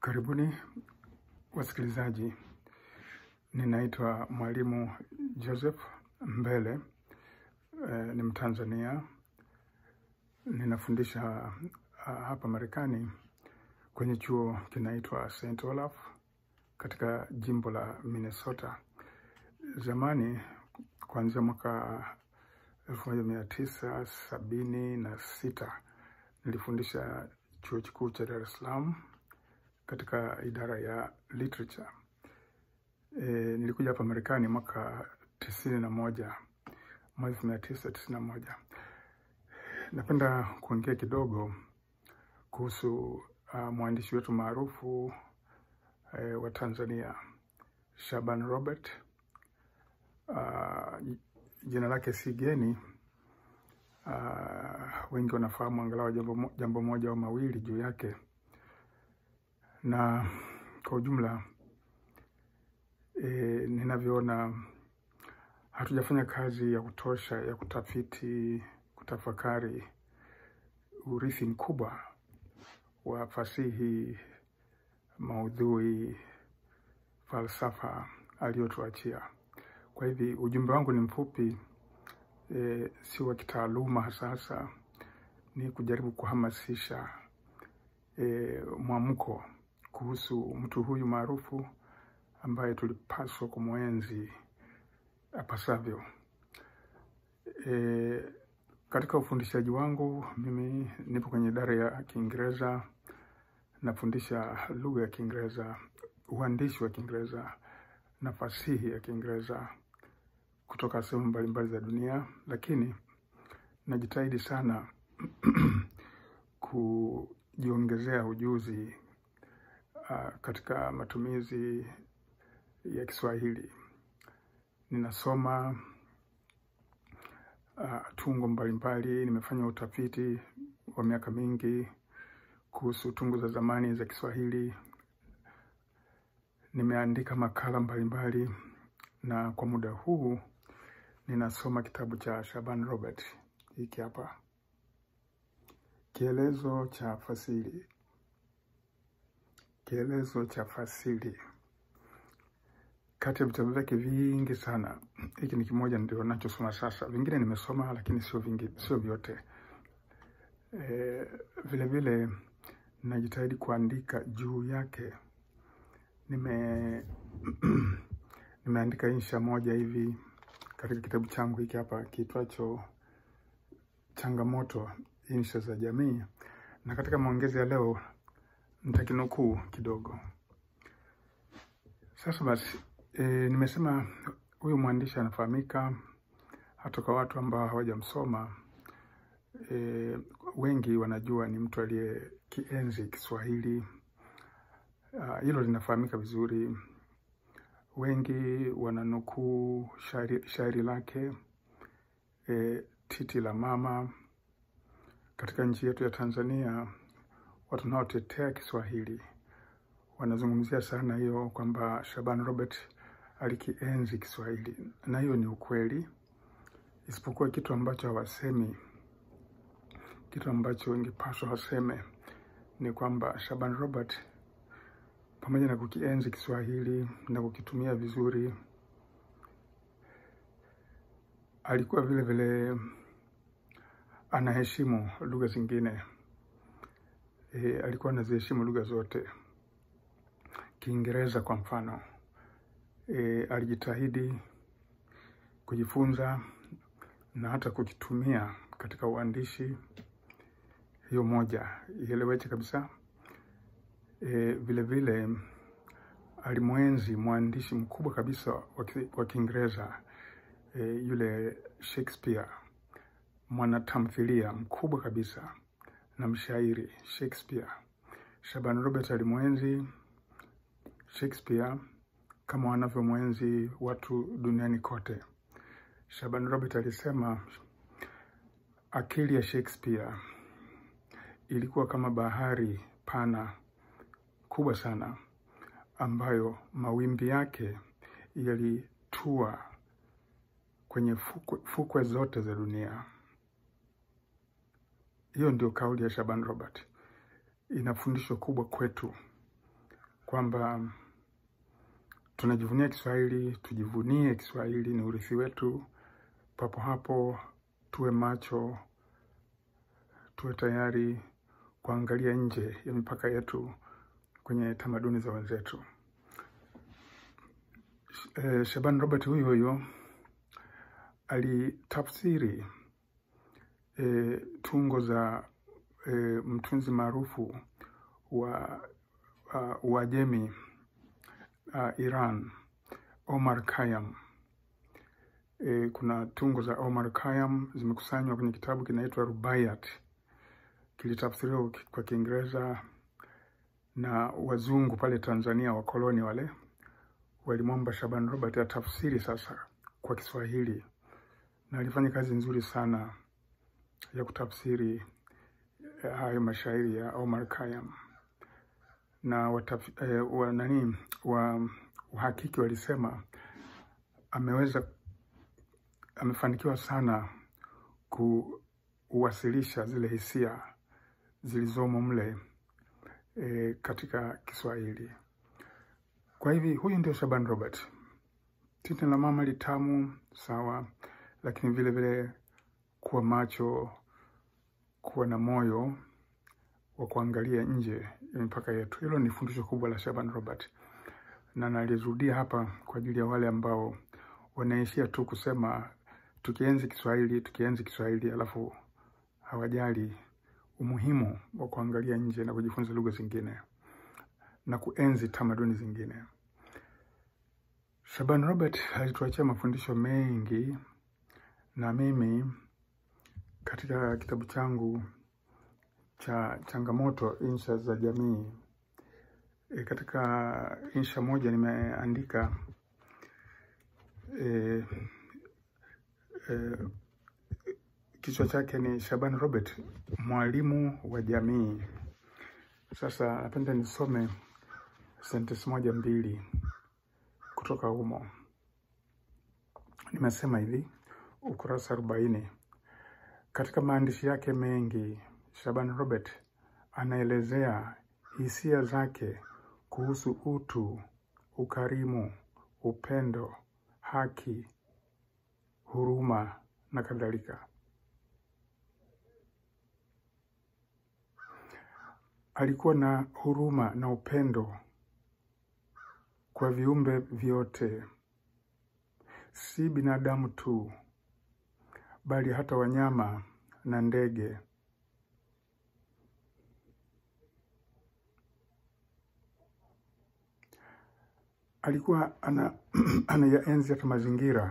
Karibuni wasikilizaji, ninaitwa Mwalimu Joseph Mbele. E, ni Mtanzania, ninafundisha a, hapa Marekani kwenye chuo kinaitwa St. Olaf katika jimbo la Minnesota. Zamani kuanzia mwaka elfu moja mia tisa sabini na sita nilifundisha chuo kikuu cha Dar es Salaam katika idara ya literature. E, nilikuja hapa Marekani mwaka tisini na moja mwaka elfu mia tisa tisini na moja. Napenda kuongea kidogo kuhusu uh, mwandishi wetu maarufu uh, wa Tanzania Shaban Robert. Uh, jina lake si geni. Uh, wengi wanafahamu angalau jambo, jambo moja au mawili juu yake, na kwa ujumla e, ninavyoona hatujafanya kazi ya kutosha ya kutafiti, kutafakari urithi mkubwa wa fasihi, maudhui, falsafa aliyotuachia. Kwa hivi ujumbe wangu ni mfupi e, si wa kitaaluma hasa hasa, ni kujaribu kuhamasisha e, mwamko kuhusu mtu huyu maarufu ambaye tulipaswa kumwenzi apasavyo. E, katika ufundishaji wangu mimi nipo kwenye idara ya Kiingereza, nafundisha lugha ya Kiingereza, uandishi wa Kiingereza na fasihi ya Kiingereza kutoka sehemu mbalimbali za dunia, lakini najitahidi sana kujiongezea ujuzi uh, katika matumizi ya Kiswahili. Ninasoma uh, tungo mbalimbali. Nimefanya utafiti wa miaka mingi kuhusu tungo za zamani za Kiswahili. Nimeandika makala mbalimbali, na kwa muda huu ninasoma kitabu cha Shaban Robert hiki hapa, Kielezo cha Fasili. Kielezo cha Fasili, kati ya vitabu vyake vingi sana, hiki ni kimoja ndio nachosoma sasa. Vingine nimesoma lakini sio vingi, sio vyote. E, vile vile najitahidi kuandika juu yake. Nime nimeandika insha moja hivi katika kitabu changu hiki hapa kiitwacho Changamoto, insha za jamii, na katika maongezi ya leo nitakinukuu kidogo. Sasa basi, e, nimesema huyu mwandishi anafahamika hata kwa watu ambao hawajamsoma. E, wengi wanajua ni mtu aliye kienzi Kiswahili. Hilo uh, linafahamika vizuri. Wengi wananukuu shairi, shairi lake e, Titi la Mama. Katika nchi yetu ya Tanzania, watu wanaotetea Kiswahili wanazungumzia sana hiyo kwamba Shaban Robert alikienzi Kiswahili, na hiyo ni ukweli, isipokuwa kitu ambacho hawasemi, kitu ambacho ingepaswa waseme ni kwamba Shaban Robert pamoja na kukienzi Kiswahili na kukitumia vizuri, alikuwa vile vile anaheshimu lugha zingine. E, alikuwa anaziheshimu lugha zote. Kiingereza kwa mfano, e, alijitahidi kujifunza na hata kukitumia katika uandishi. Hiyo moja ieleweke kabisa. E, vile vile alimwenzi mwandishi mkubwa kabisa wa Kiingereza e, yule Shakespeare, mwanatamthilia mkubwa kabisa na mshairi Shakespeare. Shaban Robert alimwenzi Shakespeare kama wanavyomwenzi watu duniani kote. Shaban Robert alisema akili ya Shakespeare ilikuwa kama bahari pana kubwa sana ambayo mawimbi yake yalitua kwenye fukwe, fukwe zote za dunia. Hiyo ndio kauli ya Shaban Robert. Ina fundisho kubwa kwetu kwamba tunajivunia Kiswahili, tujivunie Kiswahili, ni urithi wetu. Papo hapo tuwe macho, tuwe tayari kuangalia nje ya mipaka yetu kwenye tamaduni za wenzetu. Eh, Shaban Robert huyu huyo alitafsiri eh, tungo za eh, mtunzi maarufu wa uh, Uajemi uh, Iran Omar Khayyam. E, kuna tungo za Omar Khayyam zimekusanywa kwenye kitabu kinaitwa Rubaiyat, kilitafsiriwa kwa Kiingereza na wazungu pale Tanzania, wakoloni wale walimwomba Shaban Robert atafsiri sasa kwa Kiswahili, na alifanya kazi nzuri sana ya kutafsiri hayo mashairi ya Omar Khayyam na wataf, eh, wa, nani wa uhakiki walisema ameweza amefanikiwa sana kuwasilisha zile hisia zilizomo mle e, katika Kiswahili. Kwa hivi huyu ndio Shaban Robert. Titi la mama litamu sawa, lakini vile vile kuwa macho, kuwa na moyo wa kuangalia nje ya mipaka yetu. Hilo ni fundisho kubwa la Shaban Robert, na nalirudia hapa kwa ajili ya wale ambao wanaishia tu kusema tukienzi Kiswahili, tukienzi Kiswahili, alafu hawajali umuhimu wa kuangalia nje na kujifunza lugha zingine na kuenzi tamaduni zingine. Shaban Robert alituachia mafundisho mengi, na mimi katika kitabu changu cha changamoto insha za jamii e, katika insha moja nimeandika e, e, kichwa chake ni Shaban Robert mwalimu wa jamii. Sasa napenda nisome sentensi moja mbili kutoka humo. Nimesema hivi, ukurasa arobaini. Katika maandishi yake mengi, Shaban Robert anaelezea hisia zake kuhusu utu, ukarimu, upendo, haki, huruma na kadhalika. Alikuwa na huruma na upendo kwa viumbe vyote, si binadamu tu, bali hata wanyama na ndege. Alikuwa ana anayaenzi hata mazingira.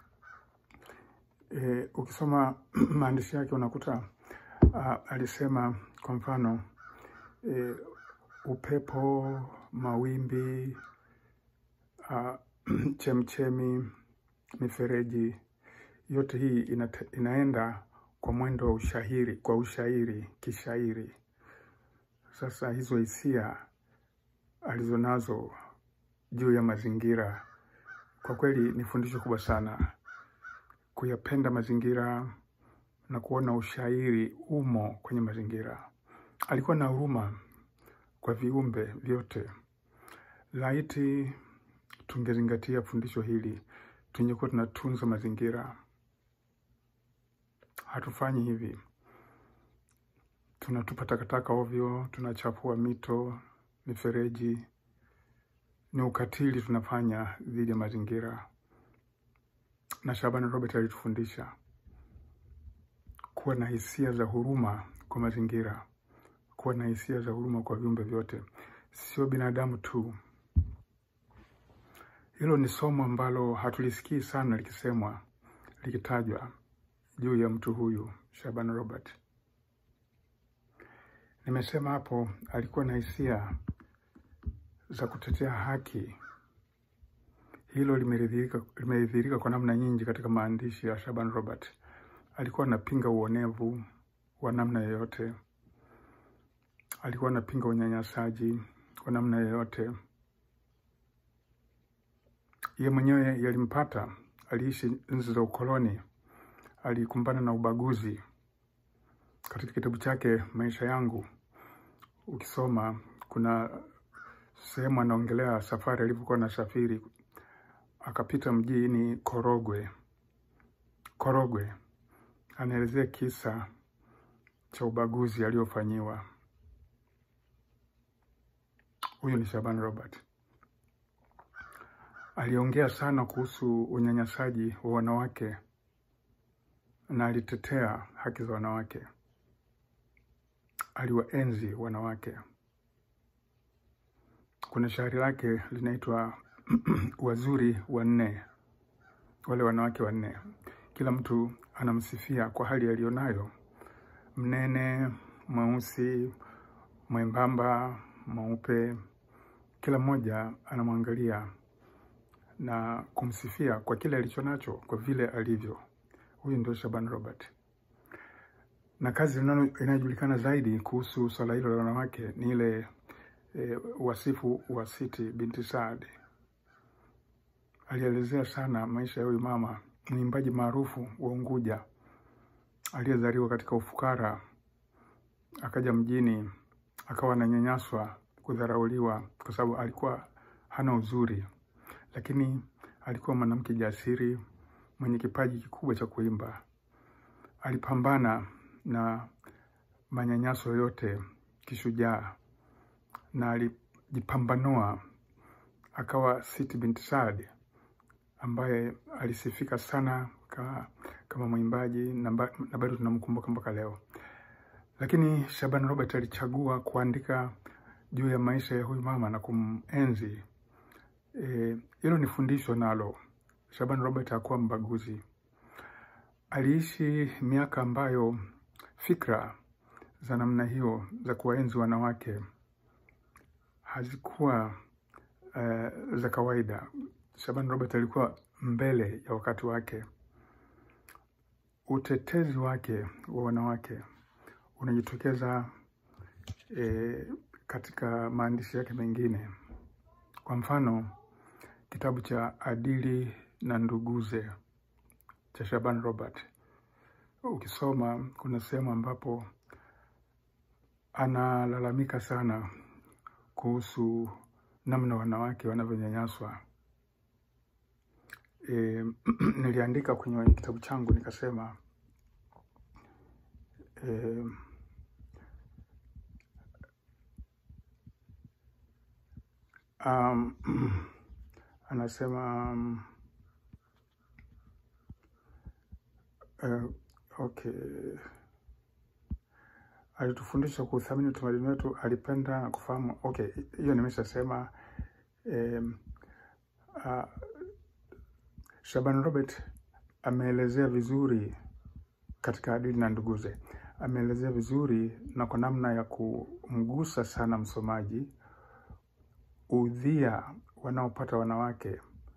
E, ukisoma maandishi yake unakuta uh, alisema kwa mfano e, upepo, mawimbi, uh, chemchemi, mifereji, yote hii inate, inaenda kwa mwendo wa ushairi, kwa ushairi, kishairi. Sasa hizo hisia alizonazo juu ya mazingira, kwa kweli ni fundisho kubwa sana, kuyapenda mazingira na kuona ushairi umo kwenye mazingira. Alikuwa na huruma kwa viumbe vyote. Laiti tungezingatia fundisho hili, tungekuwa tunatunza mazingira. Hatufanyi hivi, tunatupa takataka ovyo, tunachafua mito, mifereji. Ni ukatili tunafanya dhidi ya mazingira, na Shaban Robert alitufundisha kuwa na hisia za huruma kwa mazingira, kuwa na hisia za huruma kwa viumbe vyote, sio binadamu tu. Hilo ni somo ambalo hatulisikii sana likisemwa, likitajwa juu ya mtu huyu Shaban Robert. Nimesema hapo alikuwa na hisia za kutetea haki. Hilo limedhihirika kwa namna nyingi katika maandishi ya Shaban Robert. Alikuwa anapinga uonevu wa namna yoyote, alikuwa anapinga unyanyasaji wa namna yoyote. Ye mwenyewe yalimpata, aliishi nchi za ukoloni, alikumbana na ubaguzi. Katika kitabu chake Maisha Yangu, ukisoma kuna sehemu anaongelea safari alivyokuwa na safiri, akapita mjini Korogwe. Korogwe anaelezea kisa cha ubaguzi aliofanyiwa. Huyu ni Shaban Robert. Aliongea sana kuhusu unyanyasaji wa wanawake na alitetea haki za wanawake, aliwaenzi wanawake. Kuna shairi lake linaitwa Wazuri Wanne, wale wanawake wanne. Kila mtu anamsifia kwa hali aliyonayo, mnene, mweusi, mwembamba, mweupe. Kila mmoja anamwangalia na kumsifia kwa kile alicho nacho, kwa vile alivyo. Huyu ndio Shaban Robert, na kazi inayojulikana zaidi kuhusu swala hilo la wanawake ni ile e, wasifu wa Siti binti Saad. Alielezea sana maisha ya huyu mama, mwimbaji maarufu wa Unguja aliyezaliwa katika ufukara, akaja mjini, akawa ananyanyaswa, kudharauliwa kwa sababu alikuwa hana uzuri, lakini alikuwa mwanamke jasiri mwenye kipaji kikubwa cha kuimba. Alipambana na manyanyaso yote kishujaa, na alijipambanua akawa Siti binti Saad ambaye alisifika sana ka, kama mwimbaji na bado tunamkumbuka mpaka leo. Lakini Shaban Robert alichagua kuandika juu ya maisha ya huyu mama na kumenzi. Hilo e, ni fundisho nalo. Shaban Robert hakuwa mbaguzi. Aliishi miaka ambayo fikra za namna hiyo za kuwaenzi wanawake hazikuwa uh, za kawaida. Shaban Robert alikuwa mbele ya wakati wake. Utetezi wake wa wanawake unajitokeza e, katika maandishi yake mengine. Kwa mfano, kitabu cha Adili na Nduguze cha Shaban Robert, ukisoma kuna sehemu ambapo analalamika sana kuhusu namna wanawake wanavyonyanyaswa. E, niliandika kwenye kitabu changu nikasema, e, um, anasema um, uh, okay, alitufundisha kuthamini utamaduni wetu, alipenda na kufahamu. Okay, hiyo nimeshasema. Um, uh, Shaban Robert ameelezea vizuri katika Adili na Nduguze, ameelezea vizuri na kwa namna ya kumgusa sana msomaji udhia wanaopata wanawake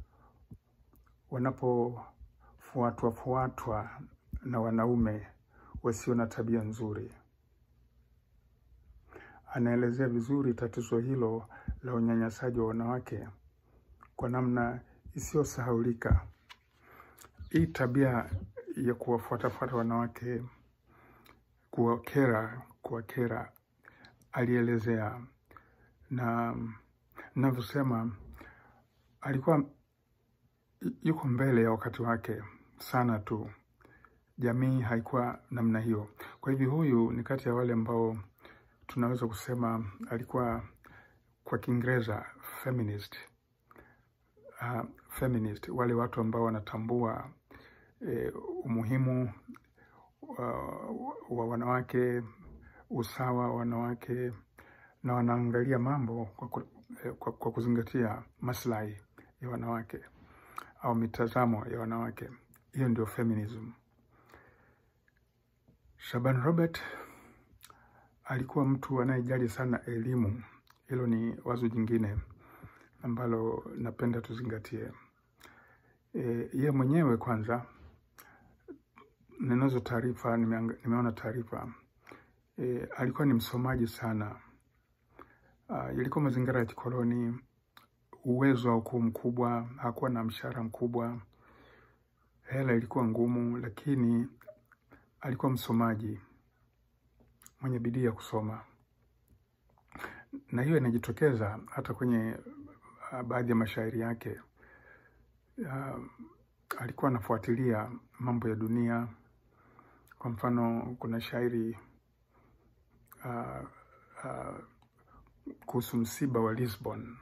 wanapofuatwa fuatwa na wanaume wasio na tabia nzuri. Anaelezea vizuri tatizo hilo la unyanyasaji wa wanawake kwa namna isiyosahaulika. Hii tabia ya kuwafuatafuata wanawake, kuwakera, kuwakera, alielezea na navyosema, alikuwa yuko mbele ya wakati wake sana tu. Jamii haikuwa namna hiyo. Kwa hivyo, huyu ni kati ya wale ambao tunaweza kusema alikuwa kwa Kiingereza feminist. Uh, feminist, wale watu ambao wanatambua eh, umuhimu uh, wa wanawake, usawa wa wanawake na wanaangalia mambo kwa, ku, eh, kwa, kwa kuzingatia maslahi ya wanawake au mitazamo ya wanawake. Hiyo ndio feminism. Shaban Robert alikuwa mtu anayejali sana elimu. Hilo ni wazo jingine ambalo napenda tuzingatie. E, ye mwenyewe kwanza, ninazo taarifa, nimeona taarifa e, alikuwa ni msomaji sana. Uh, ilikuwa mazingira ya kikoloni, uwezo haukuwa mkubwa, hakuwa na mshahara mkubwa, hela ilikuwa ngumu, lakini alikuwa msomaji mwenye bidii ya kusoma na hiyo inajitokeza hata kwenye uh, baadhi ya mashairi yake. Uh, alikuwa anafuatilia mambo ya dunia. Kwa mfano, kuna shairi uh, uh, kuhusu msiba wa Lisbon,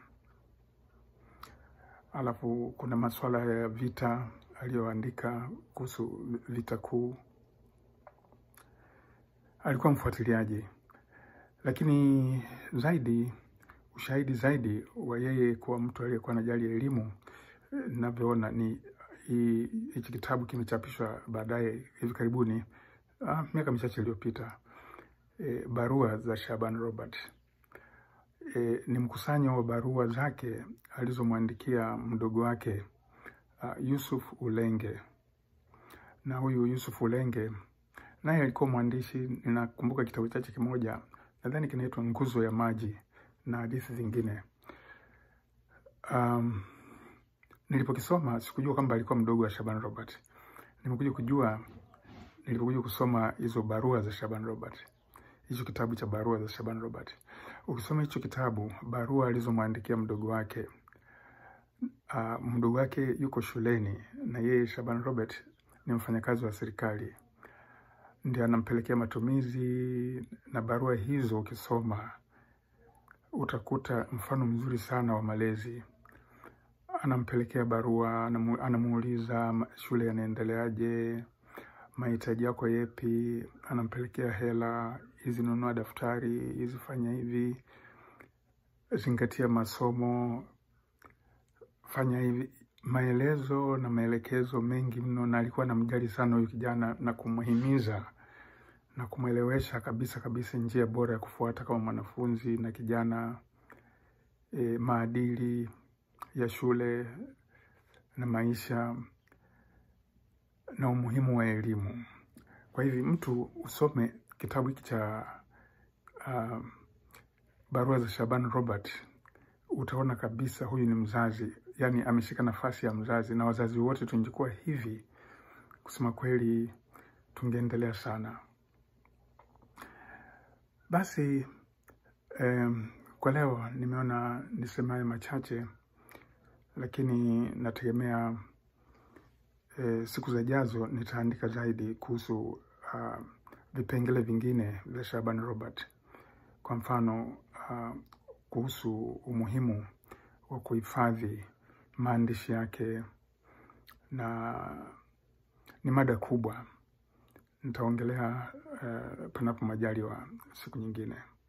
alafu kuna masuala ya vita aliyoandika kuhusu vita kuu. Alikuwa mfuatiliaji, lakini zaidi ushahidi zaidi wa yeye kuwa mtu aliyekuwa anajali elimu, ninavyoona ni hichi kitabu kimechapishwa baadaye hivi karibuni, ah, miaka michache iliyopita, e, barua za Shaban Robert. E, ni mkusanyo wa barua zake alizomwandikia mdogo wake uh, Yusuf Ulenge, na huyu Yusuf Ulenge naye alikuwa mwandishi. Ninakumbuka kitabu chake kimoja, nadhani kinaitwa Nguzo ya Maji na hadithi zingine. Um, nilipokisoma sikujua kwamba alikuwa mdogo wa Shaban Robert. Nimekuja kujua nilipokuja kusoma hizo barua za Shaban Robert, hicho kitabu cha barua za Shaban Robert. Ukisoma hicho kitabu, barua alizomwandikia mdogo wake, uh, mdogo wake yuko shuleni na yeye Shaban Robert ni mfanyakazi wa serikali, ndio anampelekea matumizi. Na barua hizo ukisoma utakuta mfano mzuri sana wa malezi. Anampelekea barua, anamuuliza shule yanaendeleaje, mahitaji yako yepi, anampelekea hela hizi, nunua daftari hizi, fanya hivi, zingatia masomo, fanya hivi, maelezo na maelekezo mengi mno. Na alikuwa anamjali sana huyu kijana na kumhimiza na kumwelewesha kabisa kabisa njia bora ya kufuata kama mwanafunzi na kijana, e, maadili ya shule na maisha na umuhimu wa elimu. Kwa hivi mtu usome kitabu hiki cha uh, barua za Shaban Robert, utaona kabisa huyu ni mzazi, yani ameshika nafasi ya mzazi, na wazazi wote tungekuwa hivi, kusema kweli, tungeendelea sana. Basi um, kwa leo nimeona niseme hayo machache, lakini nategemea E, siku zijazo nitaandika zaidi kuhusu uh, vipengele vingine vya Shaban Robert. Kwa mfano uh, kuhusu umuhimu wa kuhifadhi maandishi yake, na ni mada kubwa. Nitaongelea uh, panapo majaliwa siku nyingine.